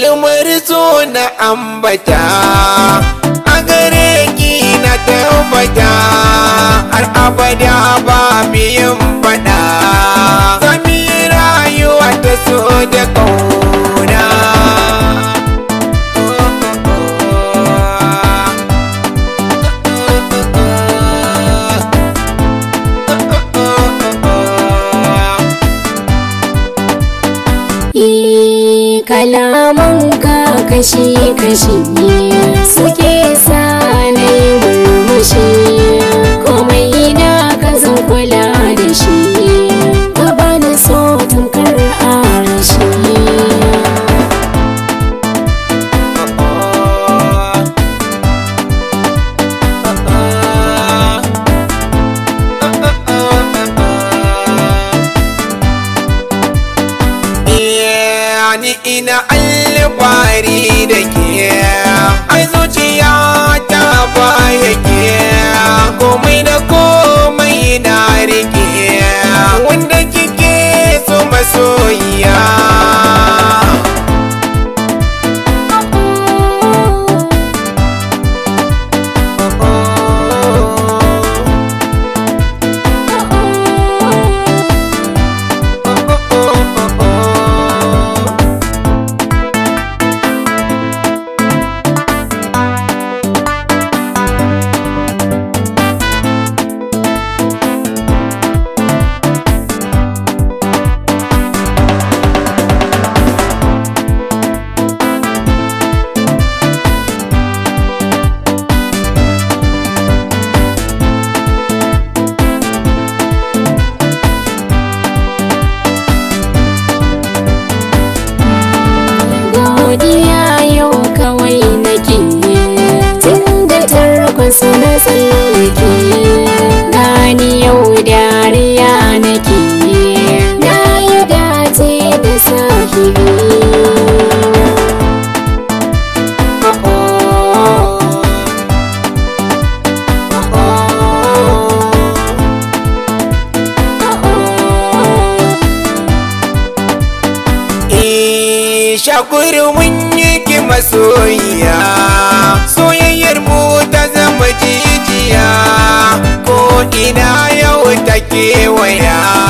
kalmar so na ambata a gare ki na tabbata har abada ba biyan fada zami rayuwa ta so da kauna Eh, kalaman ka kashi-kashi suke sa na yi murmushi komai na ka zan kula da shi ka bani so tamkar arashi ni ina alfahari da ke ai zuciya ta baya ke komai da komai na rike wanda kike so masoyiya godiya yau kawai nake tun da tarkon na tsallake gani yau dariya nake na yi dace da sahibi shakuri mun yi ki masoyiya soyayyar mu ta zama jijiya ko ina yau ta kewaya